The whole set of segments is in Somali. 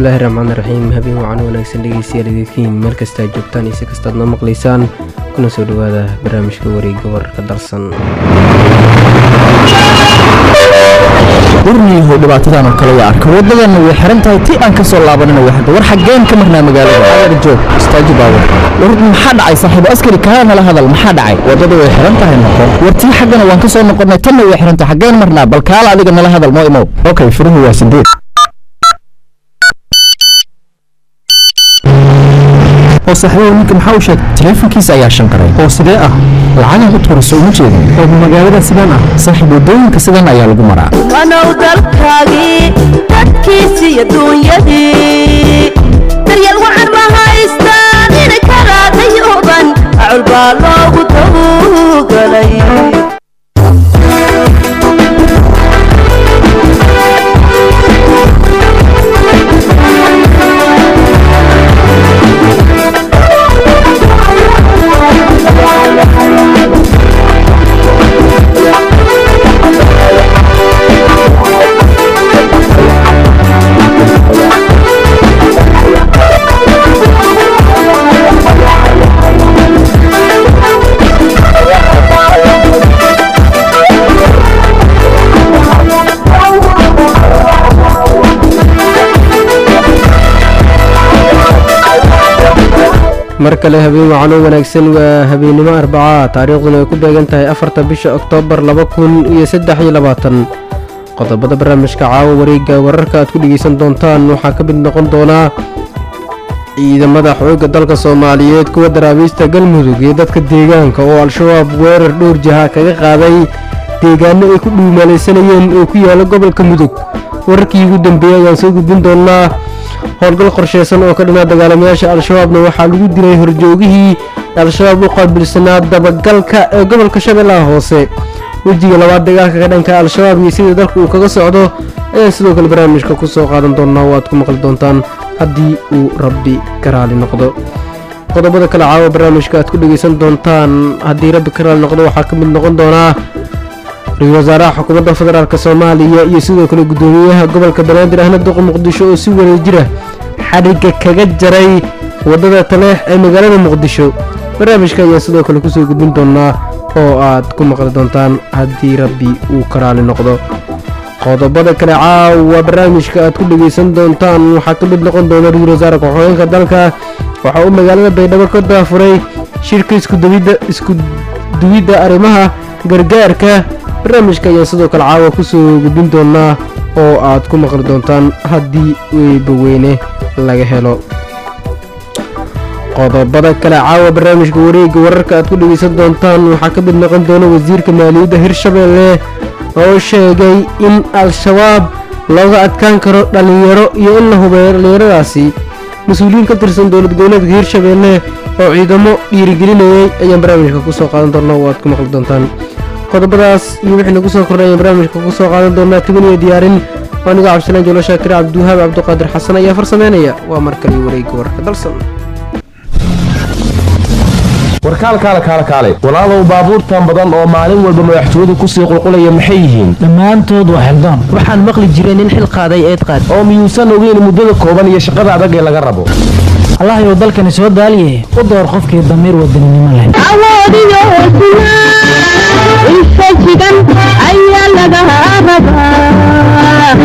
bismillaahi raxmaani raxiim habeen wacan wanaagsan dhegeystayaal idinkiin meel kastaa joogtaan iyo si kastaad noo maqlaysaan kuna soo dhowaada barnaamijka wareegga wararka dalsan warniyahow dhibaatadan oo kale waa arka waddadanna way xiran tahay ti aan ka soo laabanina waxda war xaggeen ka marnaa magaalada agar joog istaaji baawar war maxaa dhacay saaxiibo askari kaa nala hadal maxaa dhacay waddada way xiran tahay noqon war tii xaggana waan ka soo noqonnay tanna way xiran tahay xaggeen marnaa bal kaala adiga nala hadal noo imow okay furuhu waa sideed oo saaxiibo ninka maxaa u sheegay taleefankiisa ayaa shanqaray oo sidee ah lacagan u tuurayso uma jeedin oo magaalada sidaan ah saaxiib waddooyinka sidan ayaa lagu maraa wanow dalkaagii dadkiisi iyo duunyadii daryeel wacan ma haystaan ina karaadayuban acul baa loogu tawgalay mar kale habeen wacanoo wanaagsan waa habeennimo arbaca taariikhduna ay ku beegan tahay afarta bisha oktoobar laba kun iyo saddex iyo labaatan qodobada barnaamijka caawa wareegga wararka aad ku dhegeysan doontaan waxaa ka mid noqon doonaa ciidamada xoogga dalka soomaaliyeed kuwa daraabiista galmudug iyo dadka deegaanka oo al-shabaab weerar dhowr jaha kaga qaaday deegaano ay ku dhuumaalaysanayeen oo ku yaala gobolka mudug wararkii ugu dambeeyey ayaan soo gudbin doonaa howlgal qorsheysan oo ka dhanaa dagaalamayaasha al-shabaabna waxaa lagu dilay horjoogihii al-shabaab u qaabilsanaa dabagalka ee gobolka shabeellaha hoose wejiga labaad dagaalka ka dhanka al-shabaab iyo sida dalka uu kaga socdo ayaan sidoo kale barnaamijka ku soo qaadan doonaa oo aad ku maqli doontaan haddii uu rabbi ka raali noqdo qodobada kale caawa barnaamijka aad ku dhegeysan doontaan haddii rabbi ka raali noqdo waxaa ka mid noqon doonaa ra-iisul wasaaraha xukuumadda federaalk soomaaliya iyo sidoo kale guddoomiyaha gobolka banaadir ahna duqa muqdisho oo si wareejira xadhigga kaga jaray waddada taleex ee magaalada muqdisho barnaamijka ayaa sidoo kale kusoo gudbin doonaa oo aad ku maqli doontaan haddii rabbi uu ka raali noqdo qodobada kale caawa barnaamijka aad ku dhegeysan doontaan waxaa ka mid noqon doona ra-iisul wasaare ku-xigeenka dalka waxaa uu magaalada baydhabo ka daafuray shirka isku duwidda arrimaha gargaarka barnaamijka ayaan sidoo kale caawa kusoo gudbin doonaa oo aad ku maqli doontaan haddii weybaweyne laga helo qodobada kale caawa barnaamijka wareegga wararka aad ku dhegeysan doontaan waxaa ka mid noqon doona wasiirka maaliyadda hirshabeelle oo sheegay in al-shabaab looga adkaan karo dhallinyaro iyo in la hubeeyo dhallinyaradaasi mas-uuliyiin ka tirsan dowlad goboleedka hirshabeelle oo ciidamo dhiirigelinayay ayaan barnaamijka kusoo qaadan doonaa oo aad ku maqli doontaan qodobadaas iyo wixii nagu soo kordhay ayaan barnaamijka ku soo qaadan doonaa tiban iyo diyaarin anigo cabdisalaan jolo shaakir cabdiwahaab cabdiqaadir xasan ayaa farsameynaya waa mar kale wareegga wararka dalsan warkaal kaale kaale kaale walaalow baabuurtan badan oo maalin walba madaxtooyadu kusii qulqulaya maxay yihiin dhammaantood waa xildaan waxaan maqli jiray nin xil qaaday eed qaad oo miyuusan ogeyn muddada kooban iyo shaqada adag ee laga rabo allahayow dalkani soo daaliye u door qofkii damiir wadaninimo leh awoodiyo hosnaa isa jigan ayaa laga rabaa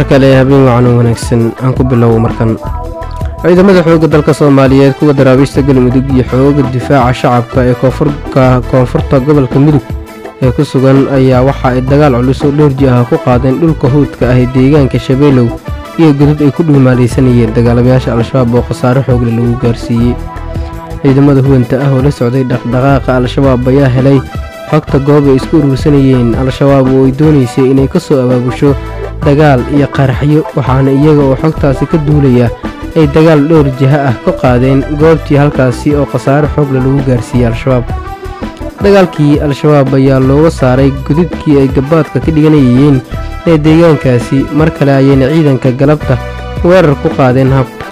kale habeen wacan oo wanaagsan aan ku bilowo markan ciidamada xoogga dalka soomaaliyeed kuwa daraabiista galmudug iyo xooga difaaca shacabka ee koonfurka koonfurta gobolka mudug ee ku sugan ayaa waxa ay dagaal culus oo dhoorji ah ku qaadeen dhulka howdka ah ee deegaanka shabeelow iyo godad ay ku dhuumaalaysanayeen dagaalamayaasha al-shabaab oo khasaare xoogle lagu gaarsiiyey ciidamada huwanta ah oo la socday dhaqdhaqaaqa al-shabaab ayaa helay xogta goob ay isku urursanayeen al-shabaab oo ay doonaysay inay ka soo abaabusho dagaal iyo qaraxyo waxaana iyaga oo xogtaasi ka duulaya ay dagaal dhowr jiha ah ka qaadeen goobtii halkaasi oo khasaare xoogle lagu gaarsiiyey al-shabaab dagaalkii al-shabaab ayaa looga saaray gududkii ay gabaadka ka dhiganayeen ee deegaankaasi mar kale ayayna ciidanka galabta weerar ku qaadeen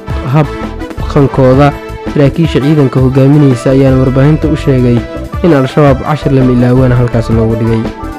habqankooda saraakiisha ciidanka hogaaminaysa ayaana warbaahinta u sheegay in al-shabaab cashir lama ilaawana halkaas loogu dhigay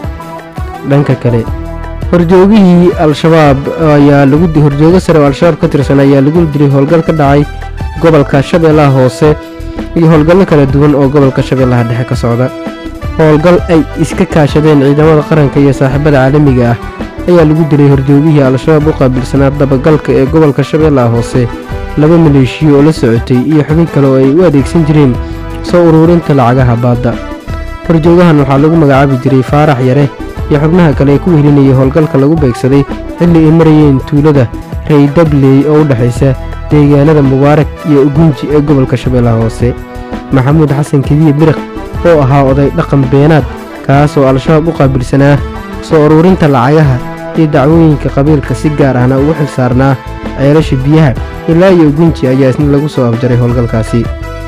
dhanka kale horjoogihii al-shabaab ayaa lagu horjoogo sare oo al-shabaab ka tirsan ayaa lagu diray howlgal ka dhacay gobolka shabeellaha hoose iyo howlgallo kala duwan oo gobolka shabeellaha dhexe ka socda howlgal ay iska kaashadeen ciidamada qaranka iyo saaxiibada caalamiga ah ayaa lagu dilay horjoogihii al-shabaab u qaabilsanaa dabagalka ee gobolka shabeellaha hoose laba maleeshiyo oo la socotay iyo xubin kale oo ay u adeegsan jireen soo uruurinta lacagaha baadda horjoogahan waxaa lagu magacaabi jiray faarax yare iyo xubnaha kale ee ku wehelinayay howlgalka lagu beegsaday xilli ay marayeen tuulada raydabley oo u dhexaysa deegaanada mubaarak iyo ugunji ee gobolka shabeellaha hoose maxamuud xasan kediye biriq oo ahaa oday dhaqan beenaad kaas oo al-shabaab u qaabilsanaa soo uruurinta lacagaha iyo dacwooyinka qabiilka si gaar ahna ugu xil saarnaa ceelasha biyaha ilaa iyo ugunji ayaa isna lagu soo afjaray howlgalkaasi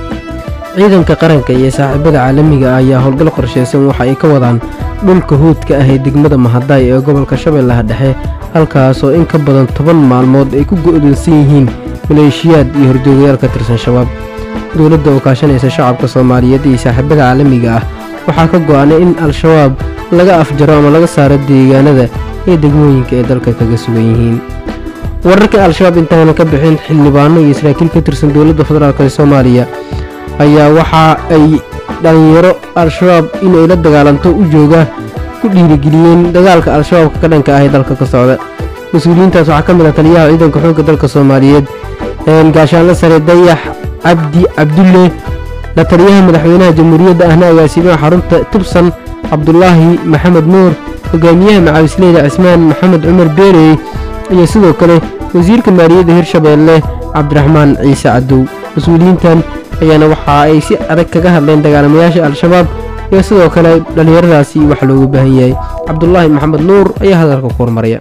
ciidanka qaranka iyo saaxiibada caalamiga ah ayaa howlgal qorshaysan waxa ay ka wadaan dhulka hoodka ah ee degmada mahadaay ee gobolka shabeellaha dhexe halkaas oo in ka badan toban maalmood ay ku go'doonsan yihiin maleeshiyaad iyo horjoogayaal ka tirsan shabaab dowladda oo kaashanaysa shacabka soomaaliyeed iyo saaxiibada caalamiga ah waxaa ka go'anay in al-shabaab laga afjaro ama laga saaro deegaanada iyo degmooyinka ay dalka kaga sugan yihiin wararka al-shabaab intaanan ka bixin xildhibaano iyo saraakiil ka tirsan dowladda federaalk ee soomaaliya ayaa waxa ay dhallinyaro al-shabaab inay la dagaalanto u jooga ku dhiirigeliyeen dagaalka al-shabaabka ka dhanka ah ee dalka ka socda mas-uuliyiintaas waxaa ka mid ah taliyaha ciidanka xoogga dalka soomaaliyeed gaashaanle sare dayax cabdi cabdulle la taliyaha madaxweynaha jamhuuriyadda ahna agaasimaha xarunta tubsan cabdulaahi maxamed nuur hogaamiyaha macawisleyda cismaan maxamed cumar beerey iyo sidoo kale wasiirka maaliyadda hirshabeelle cabdiraxmaan ciise cadow mas-uuliyiintan ayaana waxa ay si adag kaga hadleen dagaalamayaasha al-shabaab iyo sidoo kale dhallinyaradaasi wax loogu baahan yahay cabdulaahi maxamed nuur ayaa hadalka ku hormaraya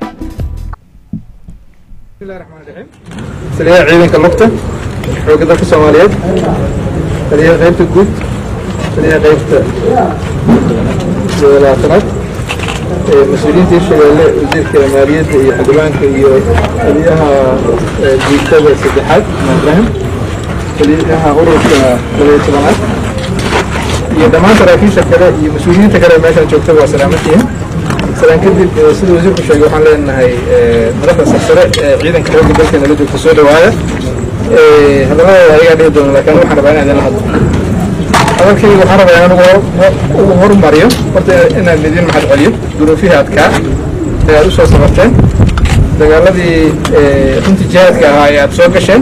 taliyaha ciidanka lugta xoogga dalka soomaaliyeed taliyaha qaybta guud taliyaha qaybta labaatanaad mas-uuliyiinta hirshabeelle wasiirka maaliyadda iyo xildhibaanka iyo taliyaha guutada saddexaad ibrahim taliyaha ururka labaiyo tobanaad iyo dhammaan saraakiisha kale iyo mas-uuliyiinta kale meeshaan joogta waa salaamadtihin salaan kadib sida wasiirku sheegay waxaan leenahay madaxda sarsare ee ciidanka xoogga dalkeena la joogta soo dhawaada hadalladooda ayagaa dhihi doona laakiin waxaan rabaa inaan idinla hadlo hadalkayga waxaan rabaa inaan ugu horumariyo horta inaan idin mahad celiyo duruufihii adkaa ee aad u soo sabarteen dagaaladii runtii jihaadka ahaa ee aad soo gasheen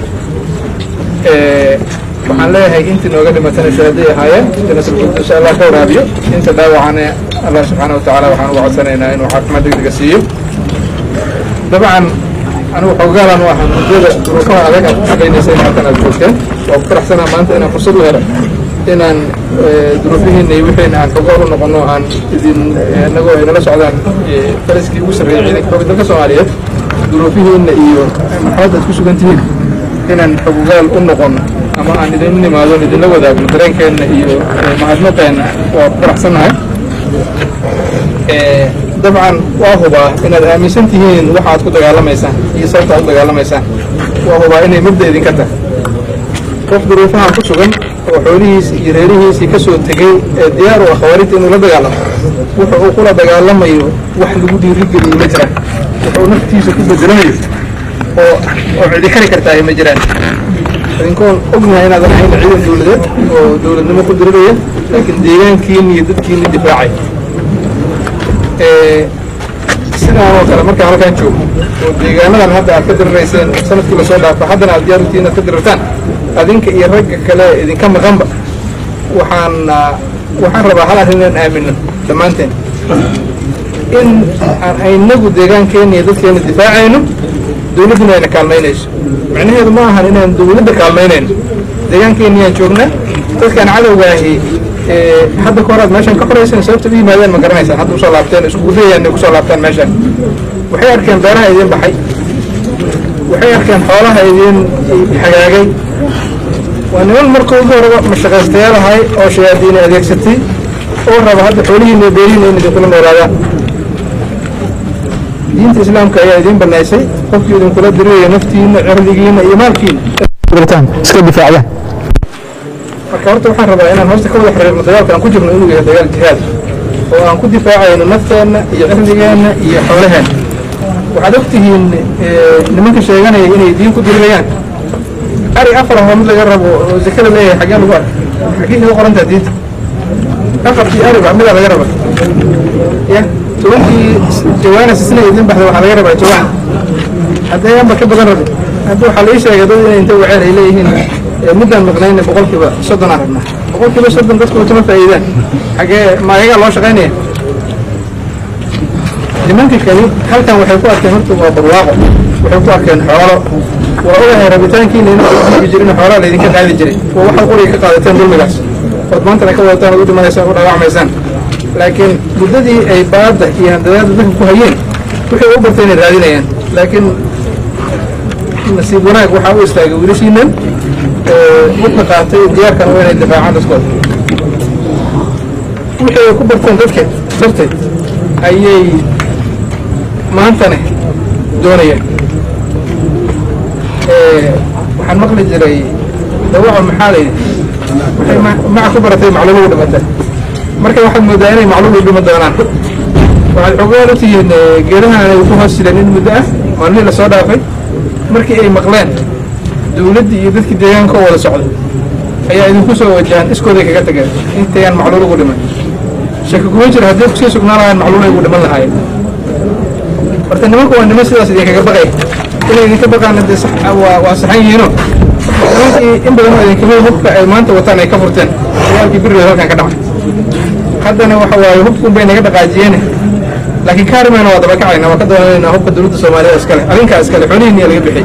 waxaan leeyahay intii nooga dhimatana shahaday ahaayeen janasabguud insha allah ka waraabiyo inta dhaawacane allah subxaana watacaala waxaan uga codsanaynaa inuu caafimaad degdega siiyo dabcan anigu xogaalan u ahaa muddada duruufaha adag aad ku shaqaynaysay halkan aad joogteen waa ku faraxsanaa maanta inaan fursad u helo inaan duruufihiina iyo wixiina aan kaga u noqono aan idin inagoo ay nala socdaan faraskii ugu sarreeyay ciidanka xoogga dalka soomaaliyeed duruufihiina iyo marxaladda aad ku sugan tihiin inaan xogogaal u noqono ama aan idin nimaado idinla wadaagno dareenkeenna iyo mahadnaqeenna waa ku faraxsannahay dabcan waa hubaa inaad aaminsan tihiin waxa aad ku dagaalamaysaan iyo sababta aad u dagaalamaysaan waa hubaa inay mabda idinka tahay qof duruufahan ku sugan oo xoolihiisi iyo reerihiisii ka soo tegey ee diyaar u ah khawaarijta inuu la dagaalamo wuxa uu kula dagaalamayo wax lagu dhiirigeliyo ma jiraan wuxuu naftiisa ku bedelanayo oo oo cidi kari kartaa ma jiraan idinkoon ognahay inaadan ahayn ciidan dowladeed oo dowladnimo ku diriraya laakiin deegaankiina iyo dadkiina difaacay sidaan oo kale markaan halkaan joogo oo deegaanadan hadda aad ka dirirayseen sanadkii lasoo dhaafo haddana aad diyaar utihiin aad ka dirirtaan adinka iyo ragga kale idinka maqanba waxaan ah, waxaan rabaa hal arrin inaan aamino dhammaanteen in aan inagu deegaankeena iyo dadkeena difaacayno dowladduna ayna kaalmaynayso macnaheedu ma ahan inaan dowladda kaalmaynayno deegaankeeniyaan joognaa dadkaan cadowgaahi ee, hadda ka hor aad meeshan ka xorayseen sababta u yimaadeen ma garanaysaan hadda usoo laabteen iskugu dayayaan inay kusoo laabtaan meeshan waxay arkeen beeraha idiin baxay waxay arkeen xoolaha idiin hagaagay waa niman marka ugu horeba mashaqaystayaal ahay oo shayaadiini adeegsatay oo raba hadda xoolihiina iyo beerihiina in idinkula noolaadaan diinta islaamka ayaa idiin banaysay qofkii idinkula diriraya naftiina cirdigiina iyo maalkiina guritaan iska difaacdaan marka horta waxaan rabaa inaan hoosta ka wada xiriirno dagaalka aan ku jirno inuu yahay dagaal jihaad oo aan ku difaacayno nafteenna iyo cirdigeenna iyo xoolaheenna waxaad ogtihiin eh, nimanka sheeganaya inay diin ku dirirayaan ari afar ahoo mid laga rabo oo zake la leeyahay xaggee lagu arka xaggee kaga qorantaa diinta afartii ariba midaa laga raba ya tobankii jawaana sisna idin baxda waxaa laga rabaa jawaan haddee anba ka badan rabin hadda waxaa la ii sheegay dad inay inta waceen ay leeyihiin eh, muddaan maqnayna boqolkiiba soddon aan rabnaa boqolkiiba soddon dadku kama faa'iidaan xaggee ma ayagaa loo shaqaynaya nimanka kali halkan waxay ku arkeen horta waa barwaaqo waxay ku arkeen xoolo waa ogahay rabitaankiina inuu jirin xoolaa laydinka qaadi jiray waa waxaad quriga ka qaadateen dulmigaas ood maantana ka wadataan ood u dhimanaysaan u dhaawacmaysaan laakiin muddadii ay baadda iyo handadaada dadka ku hayeen waxay u bartay inay raadinayaan laakiin nasiib wanaag waxaa u istaagay wiilashiinan mudka qaatay diyaarkan waa inay difaacaan dadkooda wixii ay ku barteen dadkeed darteed ayay maantane doonayaan waxaan maqli jiray dawaco maxaa layidhi waxay ma- maca ku baratay macluul u dhimatay marka waxaad moodaa inay macluul u dhima doonaan waxaad xogaan u tihiin eh, geedahan ay ku hoos jireen in muddo ah maalmihii lasoo dhaafay markii ay maqleen dowladdii iyo dadkii deegaanka oo wada socday ayaa idinku soo wajahan iskooday kaga tageen intayaan macluul ugu dhiman shaki kuma jira haddii kusii sugnaan lahayn macluul ay ugu dhiman lahaayeen marka nimanku waa niman sidaas idinkaga baqay inay idinka baqaana dee sax waa waa saxan yihiino nimankii in badan oo idinkamid hubka ay maanta wataan ay ka furteen dagaalkii birigood halkan ka dhacay haddana waxa waaye hubkun bay naga dhaqaajiyeene laakiin kaarimayna waa daba kacayna waa ka doonanayna hubka dowladda soomaaliya iskale adinkaa iskale xoolihiinniya laga bixiyey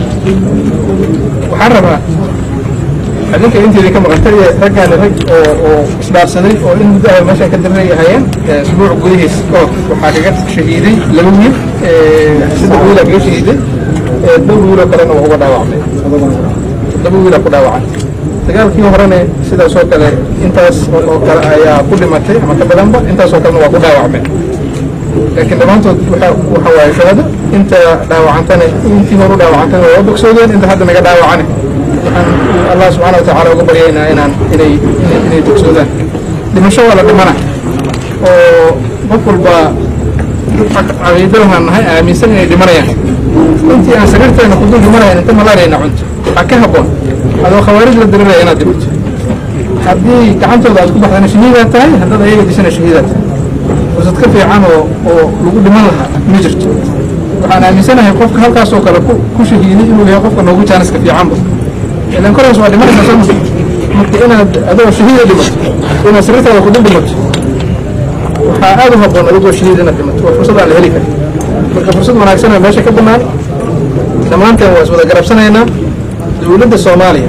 waxaan rabaa adinka inteedii ka maqan taliya raggaani rag oo oo isdhaafsaday oo in muddo ah meeshan ka diray hayeen isbuuc gudihiis oo waxaa kaga shahiiday laba wiil saddex wiilaa kaga shahiiday dhowr wiiloo kalena waa uga dhaawacmay laba wiilaa ku dhaawacay dagaalkii horene sidaas oo kale intaas oo kale ayaa ku dhimatay ama ka badanba intaas oo kalena waa ku dhaawacmeen laakiin dhammaantood waxa waxa waaye shahado inta dhaawacantana intii hore u dhaawacantana waa bogsoodeen inta hadda naga dhaawacane waxaan allah subxaana watacaala uga baryaynaa inaan inay inay inay bogsoodaan dhimasho waa la dhimana oo qof walba caqiidadahaan nahay aaminsan inay dhimanayaan intii aan sariirteena ku dul dhimanayn inta malaarayna cunto waxaa ka habboon adoo khawaarij la diriraya inaad dhimato haddii gacantooda aad ku baxdana shahiidaad tahay haddaad ayaga dishana shahiidaad tahay fursad ka fiican oo oo lagu dhiman lahaa ma jirto waxaan aaminsanahay qofka halkaas oo kale ku ku shahiiday inuu yahay qofka noogu jaaniska fiicanba ilan koraas waa dhimanaysaa soo ma marka inaad adoo shahiida dhimato inaad sariirtaada ku dul dhimato waxaa aad u habboon adigoo shahiid inaad dhimato waa fursad aan la heli karin marka fursad wanaagsan oo meesha ka bannaan dhammaanteen waa iswada garabsanaynaa dowladda soomaaliya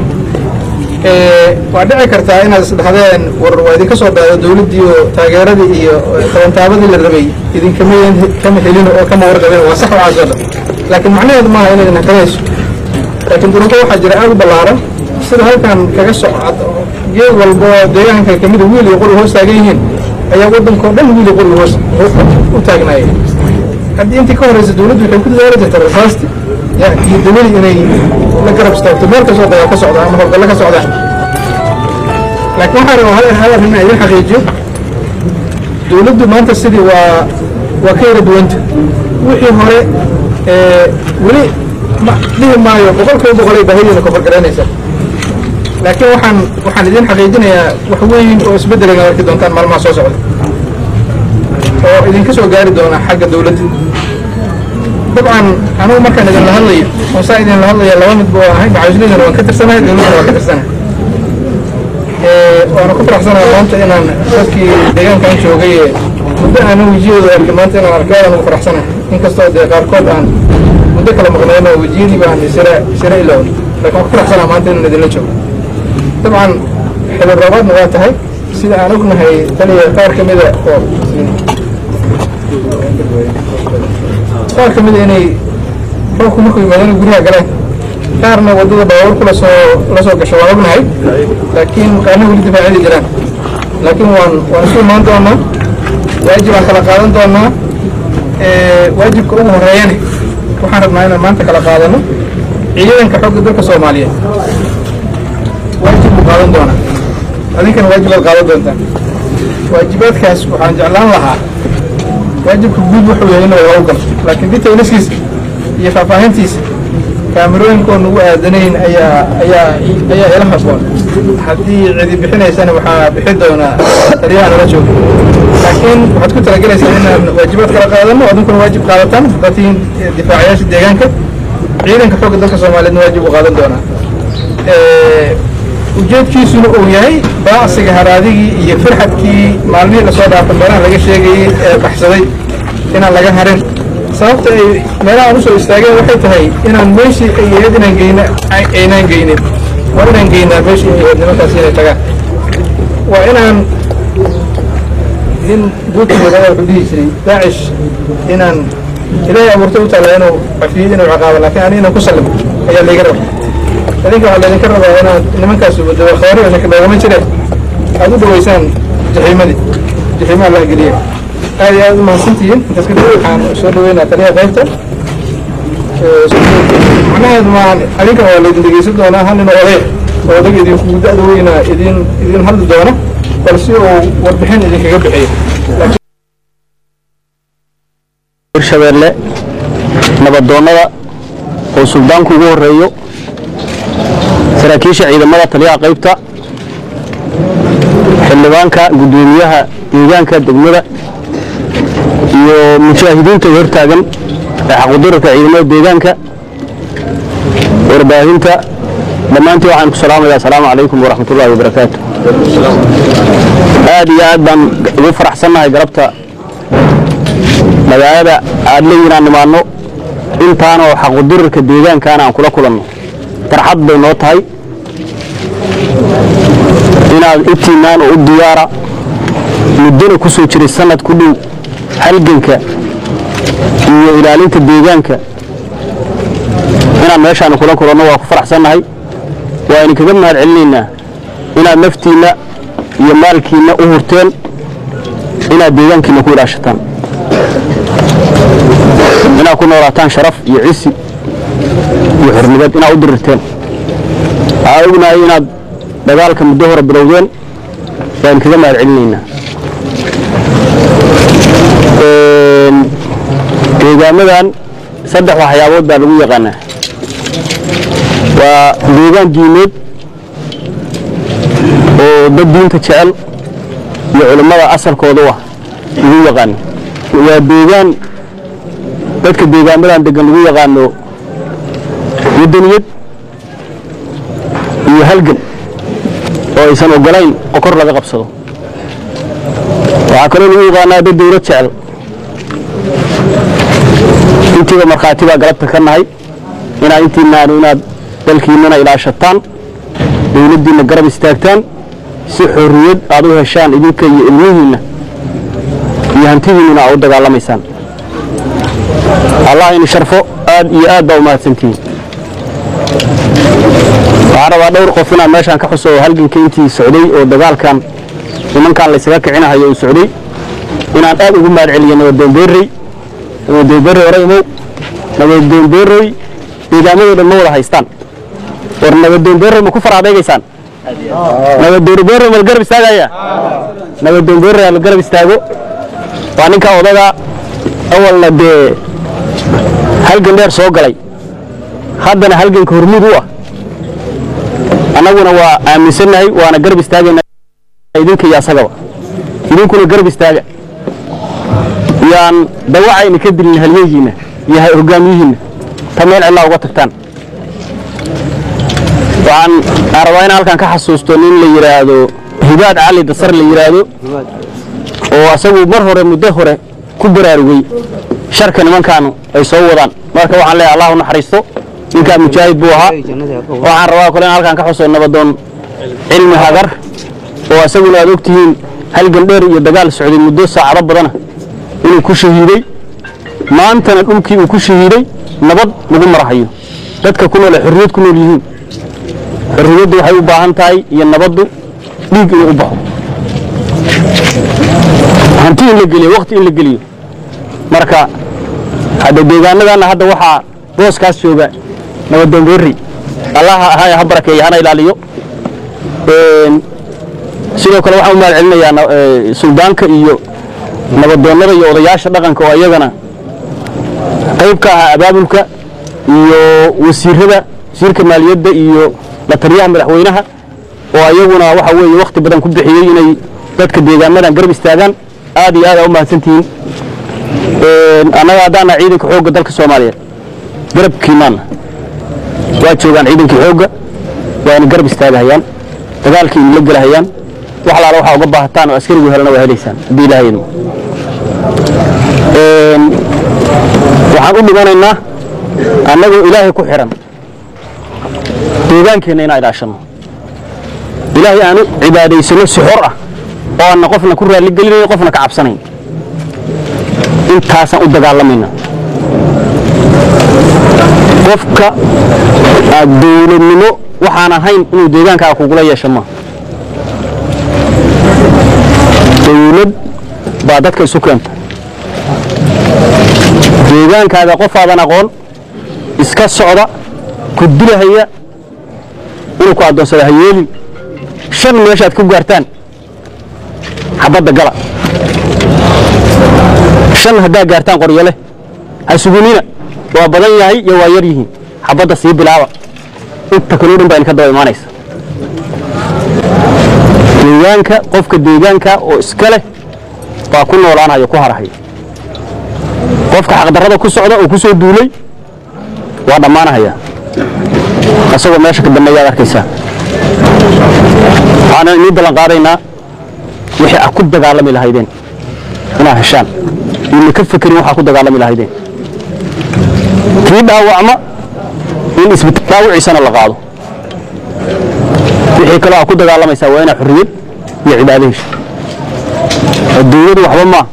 ee waa dhici kartaa inaad isdhahdeen war waa idinka soo dhaado dowladdii oo taageeradii iyo tabantaabadii la rabay idinkama kama helin oo kama warqabin waa sax waxaas oo dhan laakiin macnaheedu maaha inay idin hakamayso laakiin duruufo waxaa jira aad u ballaaran sida halkan kaga socod geed walba oo deegaanka kamid a wiil iyo qori hoos taagan yihiin ayaa waddankao dhan wiil iyo qori hoos u taagnaayeen haddii intii ka horeysa dowladdu waxay ku dadaali jirta rasaasti ya iyo dawladi inay la garab istaagto meel kastoo dagaal ka socda ama howlgallo ka socdaan laakiin waxaa rabaa hal hal arrin inaan idin xaqiijiyo dowladdu maanta sidii waa waa ka yara duwanta wixii hore ee weli ma dhihi maayo boqolkiiba boqol ay baahidiina kofargaraynaysaa laakiin waxaan waxaan idin xaqiijinayaa wax weyn oo isbeddelayna arki doontaan maalmaha soo socda oo idinka soo gaari doona xagga dowladda dabcan anugu markaan idinla hadlayo oo saa idinla hadlaya laba midba waa ahay macawisnidana waan ka tirsanahay dowladdana waan ka tirsanahay waana ku faraxsanahay maanta inaan dadkii deegaankan joogay ee muddo aanan wejiyadooda arkay maanta inaan arkay aadaan ugu faraxsanahay inkastoo dee qaarkood aan muddo kala maqnayn oo wejiyadii baan isira isira iloway laakiin waan ku faraxsanahay maanta inaan idinla joogo dabcan xidib roobaadna waa tahay sida aan ognahay taliya qaar ka mida oo qaar ka mida inay roobku markuu yimaadana guryaha galeen qaarna waddada baabuur kula soo la soo gasho waan ognahay laakiin qaarna weli difaacidi jiraan laakiin waan waan isu imaan doonaa waajib aan kala qaadan doonaa waajibka ugu horeeyane waxaan rabnaa inaan maanta kala qaadano ciidanka xogga dalka soomaaliyeed waajib buu qaadan doonaa adinkana waajibaad qaadan doontaan waajibaadkaas waxaan jeclaan lahaa waajibka guud wuxuu yahay inuu lagu galo laakiin detailskiisa iyo faahfaahintiisa kaamirooyinkoon ugu aadanayn ayaa ayaa ayaa ila haboon haddii cidi bixinaysana waxaa bixi doonaa taliyaha nala jooga laakiin waxaad ku talagelaysaa inaan waajibaad kala qaadano adinkuna waajib qaadataan haddaad tihiin difaacayaasha deegaanka ciidanka xoogga dalka soomaaliyeedna waajib u qaadan doonaa ujeedkiisuna uu yahay baacsiga haraadigii iyo firxadkii maalmihii lasoo dhaafay meelaha laga sheegayey ee baxsaday inaan laga harin sababta ay meelaha aan usoo istaageen waxay tahay inaan meeshii ay ahayd inaan geyna aynaan geynin waa inaan geynaa meeshii ay ahayd nimankaas inay tagaan waa inaan nin guudkooda wuxuu dhihi jiray daacish inaan ilaahay abuurtay u taalla inuu cafiyid inuu ciqaabo laakiin ani inaan ku sallimo ayaa layga raba idinka waxaa laydinka rabaa inaad nimankaas wadaba khawaari oo shaki loogama jire aad u dhaweysaan jaxiimadii jaxiimaha la geliya aad iyo aad u mahadsantihiin intaas kadib waxaan soo dhaweynaa taliyaha qaybta macnaheedu maan adinkan waa laydin dhegeysan doonaa hal nin oday oo odag idinku da-da weyna idin idin hadli doona bal si uu warbixin idinkaga bixiyo hirshabeelle nabadoonnada oo suldaanku ugu horeeyo saraakiisha ciidamada taliyaha qaybta xildhibaanka guddoomiyaha deegaanka degmada iyo mujaahidiinta hortaagan ee xaqudurarka ciidamada deegaanka warbaahinta dhammaantii waxaan ku salaamayaa asalaamu calaykum waraxmatullaahi wabarakaatu aad iyo aad baan ugu faraxsannahay galabta magaalada aad leeyihin aan nimaanno intaanoo xaqudurarka deegaankaana aan kula kulanno farxad bay noo tahay inaad intiinaan oo u diyaara muddona ku soo jiray sannad ku dhow halganka iyo ilaalinta deegaanka inaan meeshaanu kula kulanno waa ku faraxsannahay waa idinkaga mahad celinaynaa inaad naftiinna iyo maalkiinna u hurteen inaad deegaankiinna ku ilaashataan inaad ku noolaataan sharaf iyo cisi iyo xornimad inaad u dirirteen waxaa ognahay inaad dagaalka muddo hore bilowdeen waan kaga mahad celinaynaa deegaamadan saddex waxyaabood baa lagu yaqaanaa waa deegaan diimeed oo dad diinta jecel iyo culimmada asalkooda u ah lagu yaqaano waa deegaan dadka deegaamadan degan lagu yaqaano wadaniyad iyo halgan oo aysan ogolayn qokor laga qabsado waxaa kaloo lagu yaqaanaa dad dawlad jecel intiiba markhaati baa galabta ka nahay inaad intiinaanu inaad dalkiinnana ilaashataan dawladdiinna garab istaagtaan si xorriyad aad u heshaan idinka iyo ilmihiinna iyo hantidiinnuna aad u dagaalamaysaan allah ini sharfo aad iyo aad baa u mahadsantihiin waxaan rabaa dhowr qof inaan meeshaan ka xuso oo halganka intii socday oo dagaalkan nimankan laysaga kicinahayo uu socday inaan aad ugu mahad celiyo nabadoonbeerey nabadoonbeerey hore imow nabadoonbeerey deegaamadoo dhan ma wada haystaan war nabadoonbeerey ma ku far adeegaysaan nabadoonbeerey ma la garab istaagaya nabadoonbeerey la garab istaago waa ninka odaga awalna dee halgan dheer soo galay haddana halganka hormuud u ah annaguna waa aaminsannahay waana garab istaagaynaa idinka iyo asagaba idinkuna garab istaaga yaan dawacayna ka dilin halyeegiinna yahay hogaamiyihiinna ta meel cidlaa uga tagtaan waxaan aan rabaa in halkan ka xasuusto nin la yidhaahdo hibaad cali dasar la yidhaahdo oo asagu mar hore muddo hore ku baraarugay sharka nimankaanu ay soo wadaan marka waxaan leeyahay allah u naxariisto ninkaa mujaahid buu ahaa waxaan rabaa kale in halkan ka xuso nabadoon cilmi hagar oo asaguna aad ogtihiin halgan dheer iyo dagaal socday muddo saacado badana inuu ku shahiiday maantana dhulkii uu ku shahiiday nabad lagu marahayo dadka ku nool ay xorriyad ku nool yihiin xorriyaddu waxay u baahan tahay iyo nabaddu dhiig inuu u baxo hanti in la geliyo waqti in la geliyo marka hadda deegaanadana hadda waxaa booskaas jooga nabadoon berri allah ha ha barakeeyo hana ilaaliyo sidoo kale waxaan u mahad celinayaa na- ee, suldaanka iyo nabadoonnada iyo odayaasha dhaqanka oo iyagana qayb ka ahaa abaabulka iyo wasiirada wasiirka maaliyadda iyo la taliyaha madaxweynaha oo iyaguna waxa weeye wakhti badan ku bixiyey inay dadka deegaamadan garab istaagaan aad iyo aad aa u mahadsantihiin Een, annaga haddaana ciidanka xoogga dalka soomaaliyeed garabkiinaana waa joogaan ciidankii xoogga waana garab istaagahayaan dagaalkii idinla gelahayaan wax alaala waxaa uga baahataan oo askarigu helana waa helaysaan haddii ilaahay idmo Een, waxaan u dhimanaynaa annagoo ilaahay ku xihan deegaankeenna inaan ilaashanno ilaahay aanu cibaadaysano si xor ah oo aanna qofna ku raalli gelinayn qofna ka cabsanayn intaasaan u dagaalamayna qofka aad dowladnimo waxaan ahayn inuu deegaankaaga kugula yeesho ma dowlad baa dadka isu keenta deegaankaaga qofaadan aqoon iska socda ku dilahaya inuu ku addoonsada ha yeelin shan meeshaad ku gaartaan xabadda gala shan haddaa gaartaan qoryo leh ha sugunina waa badan yahay iyo waa yar yihiin xabadda sii bilaaba inta kaloo dhan baa idinka daba imaanaysa deegaanka qofka deegaanka oo iska leh baa ku noolaanaya ku harahaya qofka xaqdarrada ku socda oo ku soo duulay waa dhammaanahaya isagoo meesha ka dambeeyaad arkaysaa waxaanan inii ballan qaadaynaa wixii aad ku dagaalami lahaydeen inaad heshaan idna ka fekerin waxaa ku dagaalami lahaydeen kii dhaawacma in isbitaal dhaawiciisana la qaado wixii kaloo aad ku dagaalamaysaa waa inaad xorriyad iyo cibaado hesho adduunyadu waxba maaha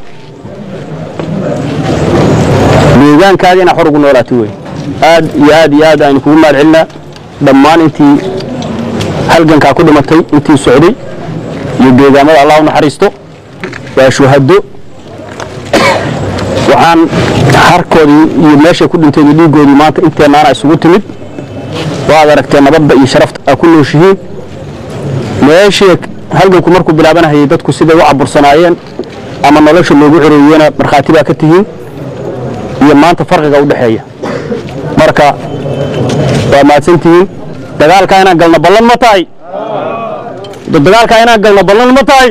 deegaankaada inaad xor ugu noolaato wey aad iyo aad iyo aad aynu kugu mahad celinaa dhammaan intii halgankaa ku dhimatay intii socday iyo deegaamada allah u naxariisto waa shuhado waxaan harkoodii iyo meeshay ku dhinteen iyo dhiiggoodii maanta inteennaana isugu timid waad aragteen nabadda iyo sharafta aa ku nooshihiin meeshii halganku markuu bilaabanahayay dadku siday u cabursanaayeen ama nolosha loogu xoreeyena markhaati baa ka tihiin iyo maanta farqiga u dhexeeya marka waa mahadsantihiin dagaalkaa inaan galno ballan ma tahay dagaalkaa inaan galno ballan ma tahay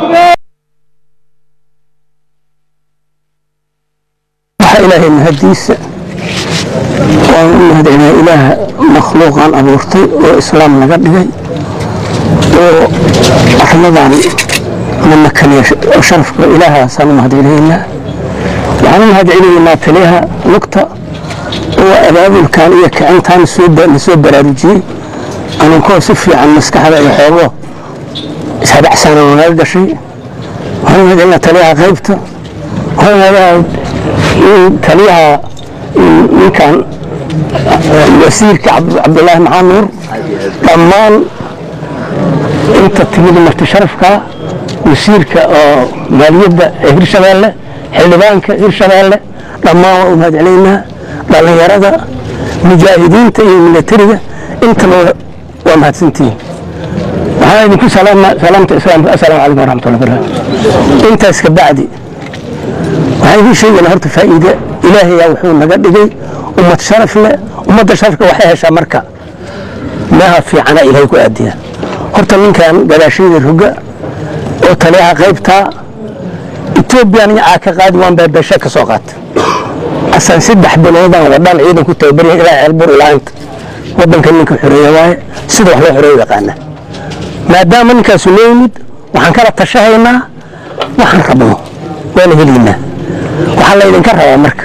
waxaa ilaahay mahadiisa waan u mahadcelinaa ilaaha makhluuqan abuurtay oo islaam naga dhigay oo arladan na makaniya oo sharafka ilaahaasaan u mahadcelinaynaa waxaan u mahadcelinaynaa taliyaha lugta oo abaabulkan iyo kicintaan soo ba- na soo baraarujiyey anunkoo si fiican maskaxda iyo xoogo ishabacsana naga gashay waxaan u mahadcelinaa taliyaha qaybta waxaan u mahadcelinayaa in taliyaha in ninkan wasiirka Cabd- cabdulaahi maxamed nuur dhammaan inta timid marti sharafka wasiirka oo maaliyadda ee hirshabeelle xildhibaanka hirshabeelle dhammaan waa u mahadcelaynaa dhallinyarada mujaahidiinta iyo milatariga intaba waa mahadsantihiin waxaan idinku salaama salaamta islaamka assalaamu calaykum waraxmatullahi wabarakaatu intaas ka bacdi waxaan idiin sheegaynaa horta faa'iide ilaahayaa wuxuu naga dhigay ummad sharaf leh ummadda sharafka waxay heshaa marka meeha fiicana ilaahay ku aadiya horta ninkan gadaashayda roga oo taliyaha qaybtaa etoobiyan iyo caaka qaadi waan beebeshe ka soo qaata asaan saddex biloodaan wadhaan ciidan ku tababarya ilaa ceelbur ilaa inta wadanka ninka xoreeya waaye sida wax loo xoreeyo yaqaana maadaama ninkaasu noo yimid waxaan kala tashahaynaa waxaan rabno waana helaynaa waxaa laydinka rabaa marka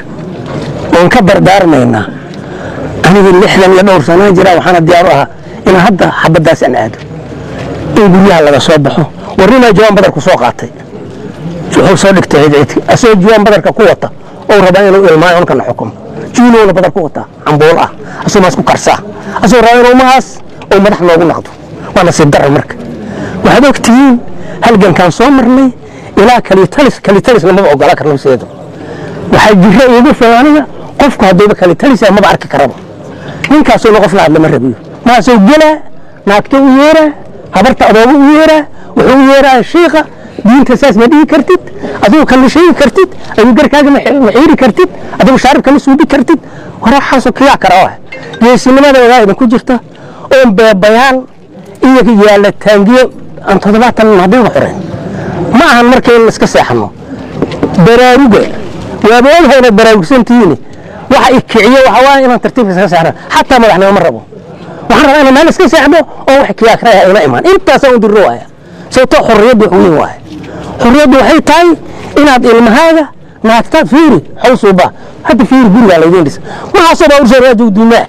oon ka dardaarmaynaa anigu lixdan iyo dhowr sanaa jira waxaana diyaar u ahaa inaan hadda xabadaas aan aado in guryaha laga soo baxo warnimaa jawaan badarku soo qaatay wuxuu soo dhigtay cidcidki asagoo jawaan badarka ku wata oo rabaa inuu ilmaayo unkana xukumo juulowna badar ku wataa cambuul ah asagoo maas ku karsaa asagoo rabaa inuu mahaas oo madax noogu naqdo waa nasiib darra marka waxaad og tihiin halgankaan soo marnay ilaa kalitalis kalitalis lamaba ogola karna sideedu waxaa jira iigu filan aniga qofku hadduuba kalitalisa maba arki karaba ninkaasuna qof la hadla ma rabiyo maasoo gelaa naagto u yeeraa habarta adoogu u yeeraa wuxuu u yeeraa shiika diinta saas ma dhihi kartid adigu kama sheegi kartid adigu garkaaga ma xiiri kartid adigu shaaribka ma suubi kartid waraxaasoo kiyaa kara ah geesinimada wadaayda ku jirta oon beebayaal iyo yaalla taangiyo aan toddobaatan haddiiga xoreyn ma ahan marka in iska seexano baraaruga waaba ogahayna baraarugsantihiin waxa i kiciyo waxa waa inaan tartiibka iska seexno xataa madaxnimo ma rabo waxaan rabaa inaan meel iska seexdo oo wax kiyaakraya ina imaan intaasaan u dirro waaya sababtoo xorriyaddu wax weyn waaya xorriyaddu waxay tahay inaad ilmahaaga naagtaad fiiri xawsuuba hadda fiiri gurigaa laydiin dhisa waxaasoo baa ursaaraaju duumaa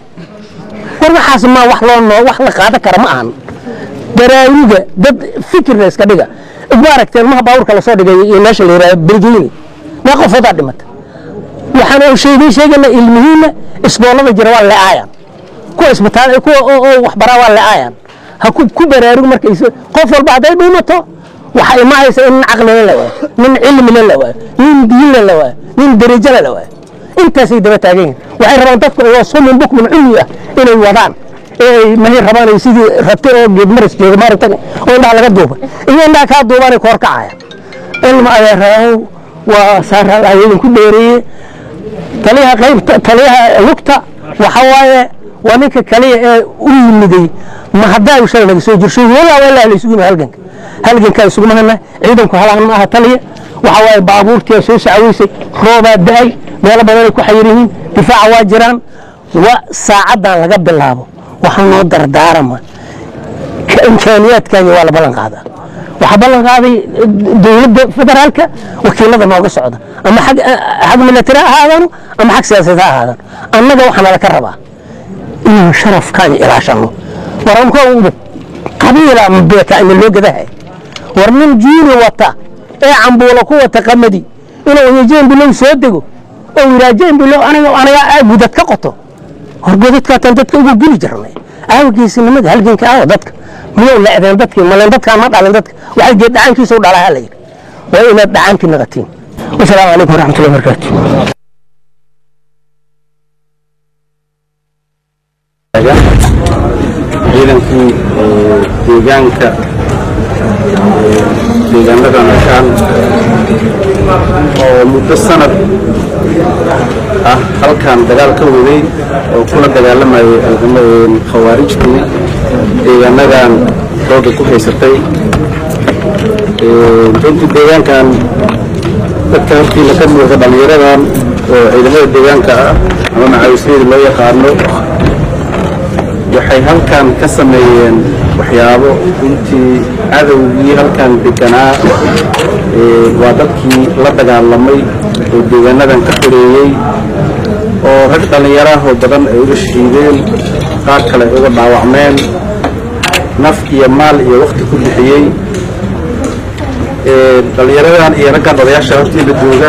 war waxaas maa wax loo noo wax la qaadan kara ma ahan baraaruga dad fikirna iska dhiga ma aragteen maha baabuurka lasoo dhigay iyo meesha la yidhahdo belgeyni mee qofoodaa dhimata waxaan oo sheegay sheegana ilmihiina isboolada jira waa le'aayaan kuwa isbitaal kuwa oo waxbaraa waa le'aayaan ha ku ku baraarug marka qof walba hadday dhuumato waxa imahaysa in nin caqlina la waayo nin cilmina la waayo nin diinna la waayo nin derajana la waayo intaasay daba taagan yihin waxay rabaan dadku oo sumun bukmun cumi ah inay wadaan ee mahay rabaan ay sidii rabti oo geedmaris jooga maaragtan oo indhaha laga duubay iyo indhaha kaa duubaanay koor kacaya ilma ayaa rabaa waa saara idin ku dheereeye taliyaha qaybta taliyaha lugta waxa waaye waa ninka kaliya ee u yimiday ma haddaa uu shalay naga soo jirsho walaa walaa la isugu yimid halganka halgankaa isugu mahana ciidanku halaan ma aha taliya waxa waaye baabuurtii soo sacaweysay roobaa da-ay meelo badanay ku xayir yihiin difaaca waa jiraan wa saacaddan laga bilaabo waxaa noo dardaarama imkaaniyaadkaaga waa la ballan qaadaa waxaa ballan qaaday dowladda federaalka wakiilada nooga socda ama xag xag milatari ha ahaadaano ama xag siyaasadeed ha ahaadaano annaga waxaana laka rabaa inaan sharafkaaga ilaashano waranko qabiila beeka ina loo gadahay war nin juuni wata ee cambuulo ku wata qamadi inuu yajeen bilow soo dego oo yiraajeen bilow aniga aniga gudad ka qoto hor godadkaatan dadka ugu geli jirnay aawa geesinimada halganka aawa dadka miyuu leecdeen dadkii maleen dadkaa ma dhalin dadka waxay geed dhacaankiisa u dhalaa la yidhi waa inaad dhacaankii naqatiin wasalaamu calaykum waraxmatullahi wabarakaatu ciidankii deegaanka deegaanada nashaan oo muddo sanad ah halkan dagaal ka waday oo kula dagaalamayay khawaarijtii deegaanadan dooda ku haysatay runtii deegaankan dadka hortiina ka muuqda dhallinyaradan oo ciidamada deegaanka ah ama macawisyada loo yaqaano waxay halkan ka sameeyeen waxyaabo runtii cadowgii halkan deganaa waa dadkii la dagaalamay oo deegaanadan ka xoreeyey oo rag dhallinyarahoo badan ay uga shahiideen qaar kale ay uga dhaawacmeen naf iyo maal iyo wakti ku bixiyey dhallinyaradan iyo raggan odayaasha hortiila jooga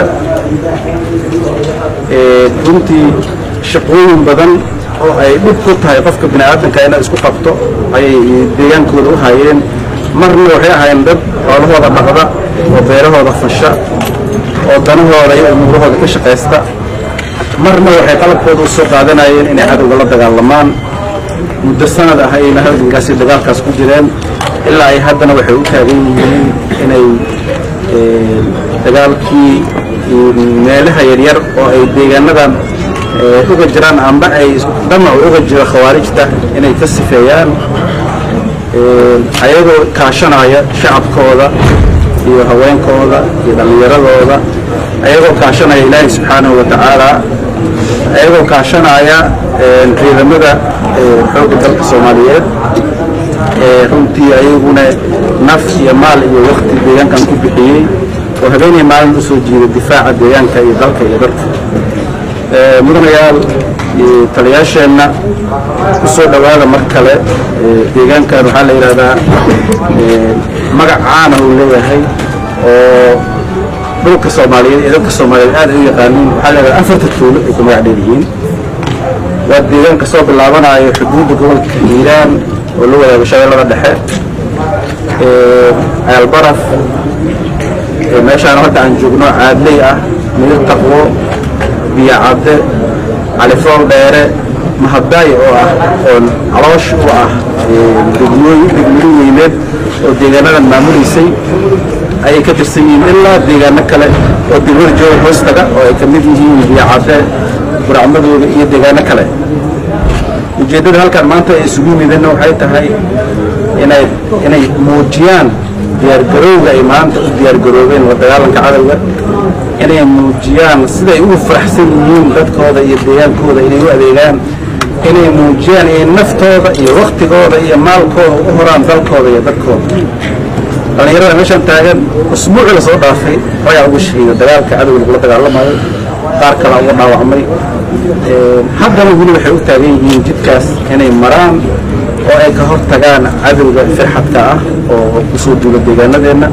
runtii shaqooyin badan oo ay dhib ku tahay qofka bini aadamka inay isku qabto ayay deegaankooda u hayeen marna waxay ahaayeen dad xoolahooda dhaqda oo beerahooda fasha oo danahooda iyo umuurahooda ka shaqaysta marna waxay qalabkooda u soo qaadanayeen inay cadowga la dagaalamaan muddo sanad ah ayayna halgankaasi dagaalkaas ku jireen ilaa ay haddana waxay u taagan yihiin inay dagaalkii meelaha yaryar oo ay deegaanadan uga jiraan amba ay dhamac uga jiro khawaarijta inay ka sifeeyaan ayagoo kaashanaya shacabkooda iyo haweenkooda iyo dhallinyaradooda ayagoo kaashanaya ilaahay subxaanahu wa tacaala ayagoo kaashanaya ciidamada xoogga dalka soomaaliyeed runtii ayaguna naf iyo maal iyo wakti deegaankan ku bixiyey oo habeenay maalin u soo jiiday difaaca deegaanka iyo dalka iyo dadka mudanayaal taliyaasheenna ku soo dhowaada mar kale deegaankan waxaa la yidhahdaa magac caana uu leeyahay oo dhulka soomaaliyeed iyo dadka soomaaliyeed aad ay u yaqaaniin waxaa la yidhahdaa afarta tuulo ay ku magac dheer yihiin waa deegaan ka soo bilaabanayo xuduudda gobolka hiiraan oo la wadaago shabeellada dhexe ceelbaraf meeshaan hadda aan joogno caadley ah midab taqwo biyo cadde califool dheere mahaddaay oo ah oo caloosh u ah degmooyin degmooyin weyneed oo deegaanadan maamuleysay ayay ka tirsan yihiin ilaa deegaano kale oo degmada jooga hoostaga oo ay ka mid yihiin biyo cadde buracmadooda iyo deegaano kale ujeeddada halkan maanta ay isugu yimideenna waxay tahay inay inay muujiyaan diyaargarowga ay maanta u diyaargaroobeen la dagaalanka cadowga inay muujiyaan siday ugu faraxsan yihiin dadkooda iyo deegaankooda inay u adeegaan inay muujiyaan inay naftooda iyo waktigooda iyo maalkooda u horaan dalkooda iyo dadkooda dhallinyarada meeshaan taagan usbuucii lasoo dhaafay ragaa ugu shahiida dagaalka cadowga lagula dagaalamayo qaar kalea uga dhaawacmay haddana weli waxay u taagan yihiin jidkaas inay maraan oo ay ka hor tagaan cadowga firxadka ah oo kusoo duula deegaanadeenna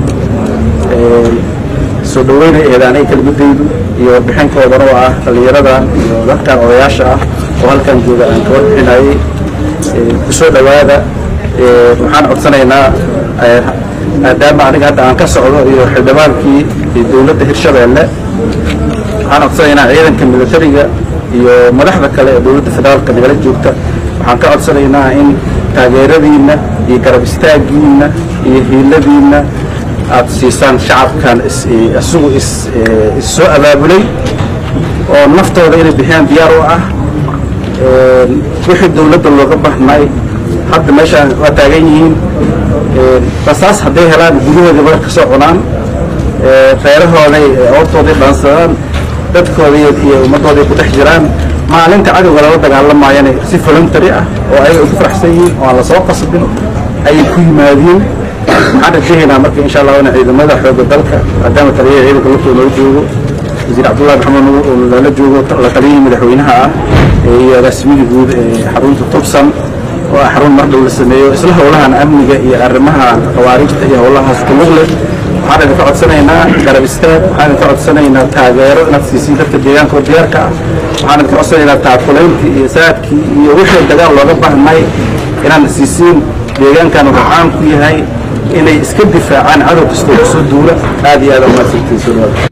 soo dhaweyna eedaanay kelmadaydu iyo warbixinkoodana oo ah dhallinyaradan iyo dadkan odayaasha ah oo halkan jooga aan ka warbixinayay kusoo dhowaada waxaan codsanaynaa maadaama aniga hadda aan ka socdo iyo xildhibaankii dowladda hirshabeelle waxaan codsanaynaa ciidanka militariga iyo madaxda kale ee dowladda federaalka nagala joogta waxaan ka codsanaynaa in taageeradiinna iyo garab istaagiinna iyo hiiladiinna aad siisaan shacabkan isagu issoo abaabulay oo naftooda inay bixiyaan diyaar u ah wixii dowladda looga bahnay hadda meeshaan waa taagan yihiin basaas hadday helaan gudahoodii badar ka soo cunaan reerahooday oortooday dhaansadaan dadkooda iyo ummadooday ku dhex jiraan maalinta cadowga lala dagaalamayana si voluntary ah oo ayaga ay ku faraxsan yihiin oo aan lasoo qasbin ayay ku yimaadeen waxaan rajahaynaa marka insha allah in ciidamada xoogga dalka maadaama taliyaha ciidanka lugtoo noo joogo wasiir cabdullahi maxamed nuur oo lala joogo la taliyihii madaxweynaha ah iyo agaasimihii guud ee xarunta tubsan oo ah xarun mar dhow la sameeyo isla howlahan amniga iyo arrimaha khawaarijta iyo howlahaas ku lug leh waxaan idinka codsanaynaa garab istaag waxaan idinka codsanaynaa taageero inaad siisiin dadka deegaanka oo diyaarka ah waxaan idinka codsanaynaa taakulayntii iyo saadkii iyo wixii dagaal looga baahnay inaad siisiin deegaankan wuxuu caan ku yahay inay iska difaacaan cadow kastoo kusoo duula aad iyo aad umahadsantiin soo dhawaada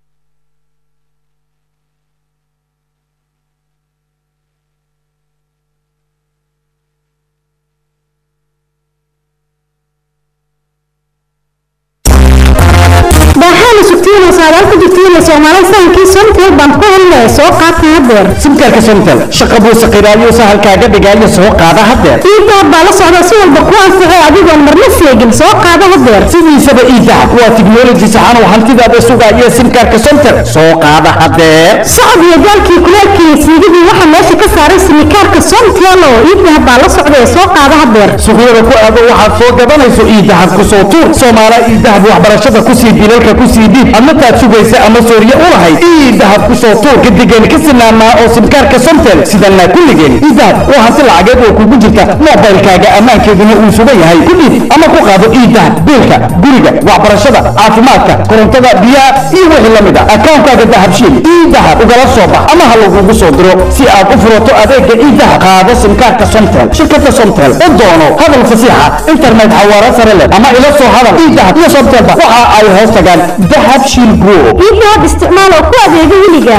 baaxaana sugtiina saadaal ku jirtiina soomaali sahankii somtel baan ku helnay soo qaata hadeer simkaarka somtel shaqa buu saqiiraayo sahalkaaga dhigaayo soo qaada hadeer iidaab baa la socda si walba ku anfaco adigoon marna seegin soo qaada hadeer sidiisaba iidahab waa tiknoloji saxan oo hantidaada sugaaya simkaarka somtel soo qaada hadeer socod iyo daalkii kulaalkii siigidii waxaa meesha ka saaray simikaarka somtel oo iidahab baa la socda ee soo qaada hadeer suuqyada ku aado waxaad soo gadanayso iidahab ku soo tuur soomaala iidahab waxbarashada ku sii bilalka ku sii dhiib ama taad sugaysa ama sooriye u lahayd iidahab ku soo tuur gadigeen ka sinaamaa oo simkaarka somtel sidana kulligeen iidahab waa hanti lacageed oo kugu jirta moobaylkaaga ammaankeeduna uu sugan yahay ku dhiib ama ku qaado iidahab biilka guriga waxbarashada caafimaadka korontada biyaha iyo wixii la mid a akaankaaga dahabshiil iidahab ugala soo bax ama ha lagugu soo diro si aad u furato adeega iidahab qaado simkaarka somtel shirkada somtel u doono hadal fasiixa internet xawaaro sare leh ama ila soo hadal iidahab iyo somtelba waxa ay hoos tagaan dahab shiil group iidahab isticmaal oo ku adeega weliga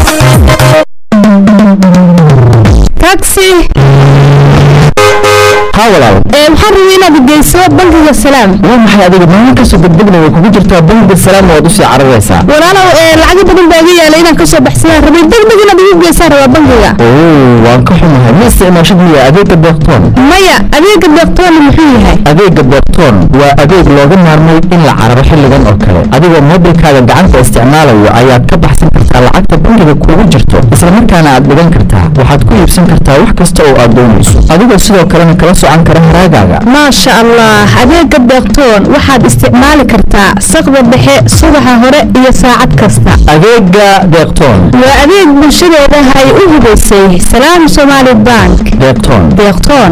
taxi haa walaal waxaan rabay inaad geyso bangiga salaam waa maxay adiga maalin kastoo degdegna way kugu jirtaa bangiga salaam waad usii cararaysaa walaalow lacago badan baa iga yaala inaan kasoo baxsadaan rabay degdeg inaad igu geysaan rabaa bangiga oo waan ka xumahay ma isticmaashid miya adeega deeqtoon maya adeega deeqtoona muxuu yahay adeega deeqtoon waa adeeg looga maarmay in la cararo xilligan oo kale adigoo moobilkaaga gacanta isticmaalayo ayaad ka baxsan kartaa lacagta bangiga kugu jirto islamarkaana aad dhigan kartaa waxaad ku iibsan kartaa wax kasta oo aad doonayso adigoo sidoo kalena kala socan kara haraagaaga maasha allah adeega deeqtoon waxaad isticmaali kartaa saqda dhexe subaxa hore iyo saacad kasta adeega deeqtoon waa adeeg bulshadeeda ay u hubaysay salaam somaali bank deeqtoon deeqtoon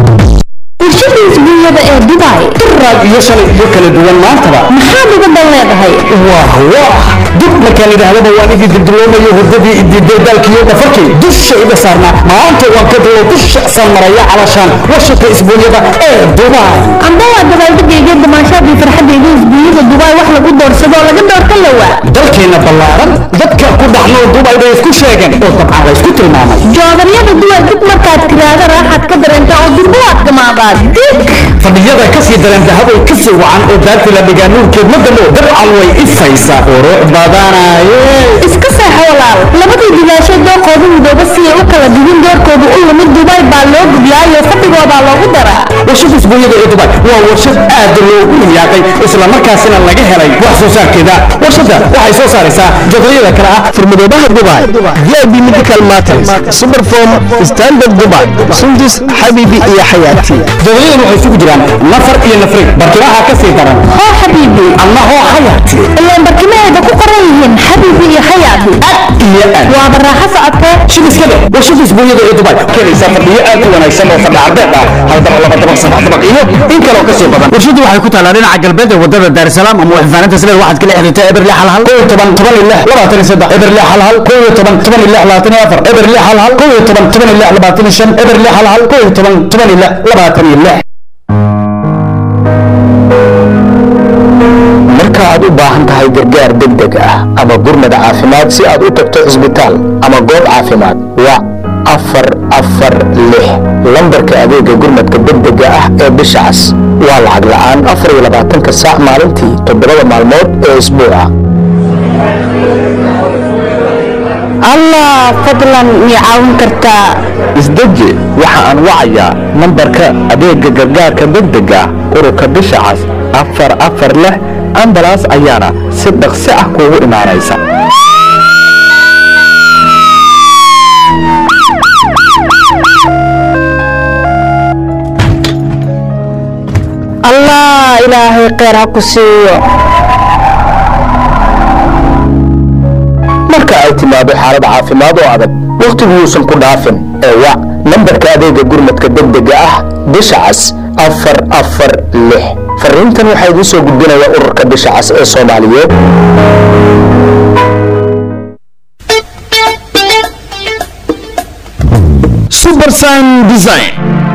bulshada isbuunyada ee dubai raag iyo shalay iyo kala duwan maantaba maxaad uga dan leedahay wah wah dib markaan idhaahdaba waan idin dibdiloomayo hurdadii idiiday daalkiiyo dhafarkii dusha iga saarnaa maanta waan ka dilo dusha san maraya calashaan warshadka isbuunyada ee dubai amba waa dabaaldegayga damaashaadii farxadayda isbuunyada dubai wax lagu doorsado oo laga doorta lawaa dalkeena ballaaran dadka ku dhaxnoo dubai bay isku sheegeen oo dabcan la isku tilmaamay joodaryada duway dib markaad tiraahda raaxaad ka dareentaa oo durbo aad gamaadaa dig fadhiyada ka sii dareen dahabay ka sii wacan oo daartii la dhigaa nuurkeed ma damo dabcan way ifaysaa qurux badanaye iska seexo walaal labadii digaashay dooqoodu midooba si ay u kala digin doorkoodu u lumid dubai baa loo gudlaayo fadhigoodaa loogu daraa warshada isbuunyada ee dubai waa warshad aad loogu riyaaqay islamarkaasina laga helay wax soo saarkeeda warshadda waxay soo saaraysaa jadwalada kale ah furmadoobaha dubai vip medical matters superform standard dubai sundus xabibi iyo xayaati jadwaladan waxay isugu jiraan nafar iyo nafrig barkimaha ka sii daran hoo xabiibi ama hoo xayaati ilaan barkimaheeda ku qoran yihiin xabiibi iyo xayaati iyo aad waaba raaxo socotee shidiskale warshada isbuunyada ee dubai keenaysaa fadhiyo aad u wanaagsan oo fadhi carbeed ah hal dabaq laba dabaq saddex dabaq iyo in kaloo ka sii badan warshadu waxay ku taalaa dhinaca galbeed ee wadada daarsalaam ama waxfaaninta sileed waxaad kala xiriirtaa eber lix hal hal kow iyo toban toban iyo lix labaatan iyo saddex eber lix hal hal kow iyo toban toban iyo lix labaatan iyo afar eber lix hal hal kow iyo toban toban iyo lix labaatan iyo shan eber lix hal hal kow iyo toban toban iyo lix labaatan iyo lix marka aad u baahan tahay gargaar degdeg ah ama gurmad caafimaad si aad u tagto cisbitaal ama goob caafimaad wac afar afar lix lambarka adeega gurmadka degdega ah ee bisha cas waa lacag la'aan afar iyo labaatanka saac maalintii toddobada maalmood ee isbuuca allah fadlan mii caawin kartaa isdeji waxa aan wacayaa nambarka adeega gargaarka degdega ururka bisha cas afar afar lix ambalaas ayaana si dhaqsi ah kuugu imaanaysa allah ilaahay kheyr ha ku siiyo marka ay timaado xaalad caafimaad oo adag wakhtigu yuusan ku dhaafin ee wac nambarka adeega gurmadka degdega ah bisha cas afar afar lix fariintan waxaa idiin soo gudbinaya ururka bisha cas ee soomaaliyeed subersign design